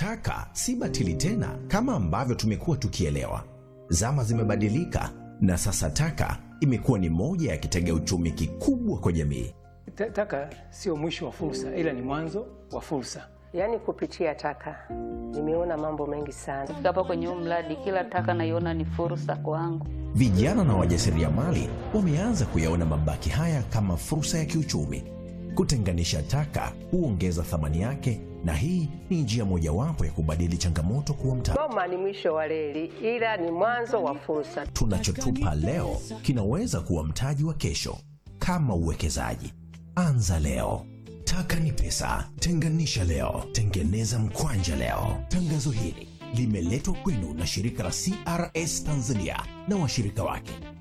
taka si batili tena kama ambavyo tumekuwa tukielewa. Zama zimebadilika na sasa taka imekuwa ni moja ya kitega uchumi kikubwa kwa jamii. Ta- Taka sio mwisho wa fursa, ila ni mwanzo wa fursa. Yaani kupitia taka nimeona mambo mengi sana. Kufika hapa kwenye huu mradi, kila taka naiona ni fursa kwangu. Vijana na wajasiriamali wameanza kuyaona mabaki haya kama fursa ya kiuchumi. Kutenganisha taka huongeza thamani yake, na hii ni njia mojawapo ya kubadili changamoto kuwa mtaji. Goma ni mwisho wa reli, ila ni mwanzo wa fursa. Tunachotupa leo kinaweza kuwa mtaji wa kesho. Kama uwekezaji, anza leo. Taka ni pesa, tenganisha leo, tengeneza mkwanja leo. Tangazo hili limeletwa kwenu na shirika la CRS Tanzania na washirika wake